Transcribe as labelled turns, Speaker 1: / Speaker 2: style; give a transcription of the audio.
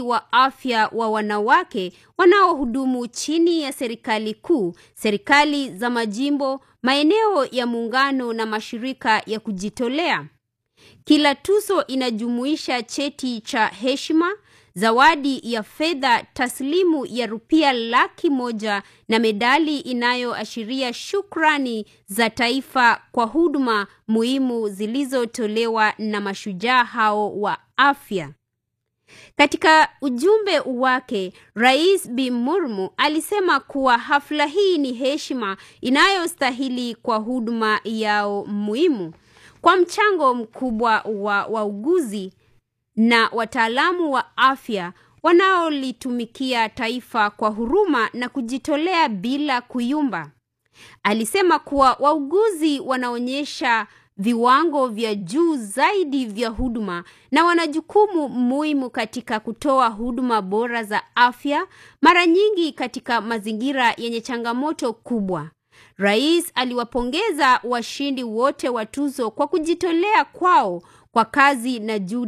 Speaker 1: wa afya wa wanawake wanaohudumu chini ya serikali kuu, serikali za majimbo, maeneo ya muungano na mashirika ya kujitolea. Kila tuzo inajumuisha cheti cha heshima, zawadi ya fedha taslimu ya rupia laki moja na medali inayoashiria shukrani za taifa kwa huduma muhimu zilizotolewa na mashujaa hao wa afya. Katika ujumbe wake, Rais Bi Murmu alisema kuwa hafla hii ni heshima inayostahili kwa huduma yao muhimu, kwa mchango mkubwa wa wauguzi na wataalamu wa afya wanaolitumikia taifa kwa huruma na kujitolea bila kuyumba. Alisema kuwa wauguzi wanaonyesha viwango vya juu zaidi vya huduma na wana jukumu muhimu katika kutoa huduma bora za afya, mara nyingi katika mazingira yenye changamoto kubwa. Rais aliwapongeza washindi wote wa tuzo kwa kujitolea kwao kwa kazi na juhudi